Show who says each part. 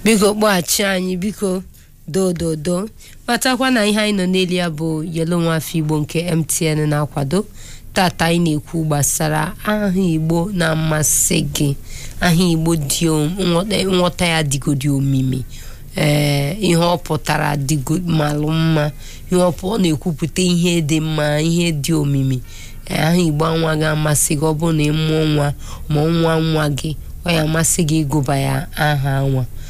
Speaker 1: biko kpọghachi anyị biko dododo matakwa na ihe anyị nọ n'elu ya bụ yelo nwafọ igbo nke mtn na-akwado tata anyị na-ekwu gbasara aha igbo na-amasị gị aha igbo dị nghọta ya dịgodi omimi ee ihe ọ pụtara dịgo malụ mma ihe ọ na-ekwupụta ihe dị mma ihe dị omimi aha igbo nwa ga-amasị gị ọ bụrụ na ị mụọ nwa ma nwa nwa gị ọ ya amasị gị ịgụba ya aha nwa